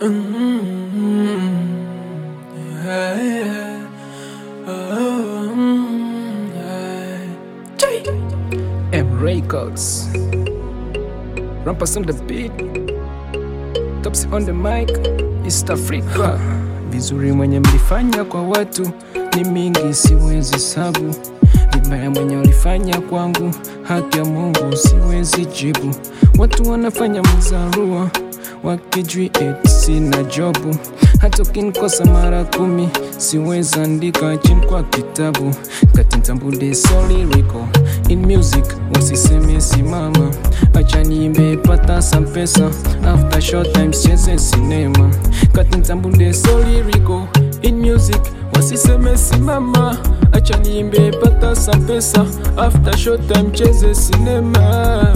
M Records. Rampers on the beat. Tops on the mic. East Africa. Vizuri mwenye mlifanya kwa watu ni mingi, siwezi sabu. Vibaya mwenye ulifanya kwangu, haki ya Mungu siwezi jibu. Watu wanafanya mzarua wakijui eti sina jobu. Hata ukinikosa mara kumi, siwezi andika chini kwa kitabu. Kati ntambude sorry Rico in music, wasiseme simama. Acha niimbe pata some pesa, after short time cheze sinema. Kati ntambude sorry Rico in music, wasiseme simama. Acha niimbe pata some pesa, after short time cheze sinema.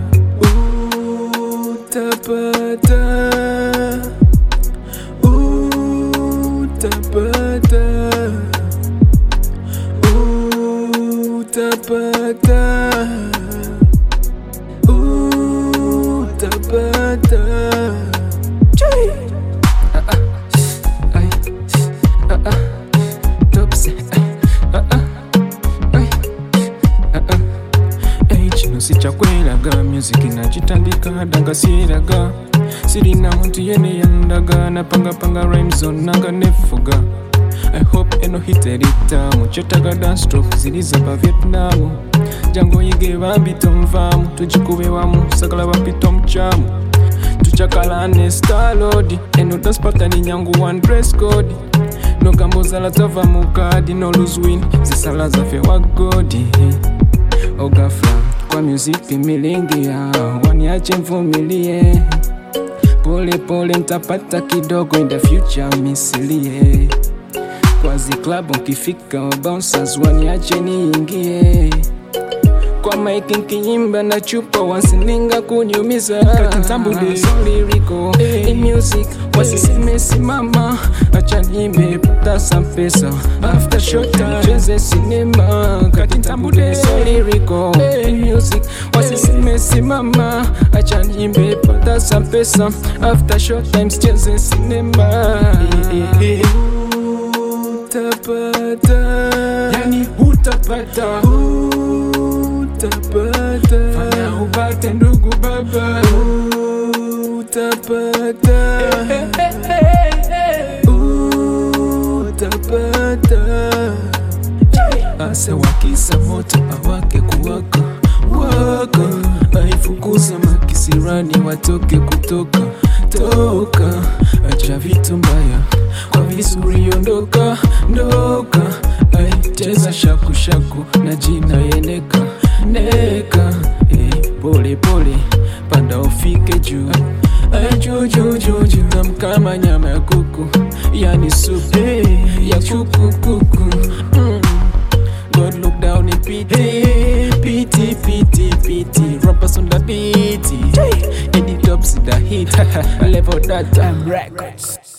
Utapata Utapata Utapata Utapata Chui! Ah, ah. Ay. Ah, ah. Tops. Ay. Ah, ah. Ay. Ah, ah. Hey, kino sikyakweraga music nagitandika danga siraga sirina muntu yene yandaga napangapanga rhyme zonna nga nefuga i hope eno hiteritamu kyotaga dance stroke ziri zaba vietnamu jangu oyige bambi tonvaamu tugikube wamu sagala bampita omukyamu tucakalane starlodi eno dance pattern nyangu one dress code nogamba ozala tava mu kadi noluzwin zisala zaffe wa godi ogafla kwa muziki milingi ya waniache mvumilie pole pole ntapata kidogo in the future misilie kwazi club nkifika bouncers waniache niingie kwa maiki nkiimba na chupa wasininga kunyumiza katintambude liriko in music wasiseme simama acha niimbe pata some pesa after short time cheze sinema katintambude liriko in music wasiseme simama acha niimbe pata some pesa after short time cheze sinema utapata yani utapata utapata fanya upate ndugu baba utapata utapata asa wakisa moto awake kuwaka waka aifukuza makisirani watoke kutoka toka acha vitu mbaya kwa vizuri ondoka ndoka aicheza shaku shaku na jina yeneka neka eh, pole pole panda ufike juu Ay, juu juu juu juu Tam kama nyama ya kuku yani supu ya kuku kuku mm. God look down in pity, pity, pity, pity. Rappers on the beat, Eddie Tops the hit, level that time records.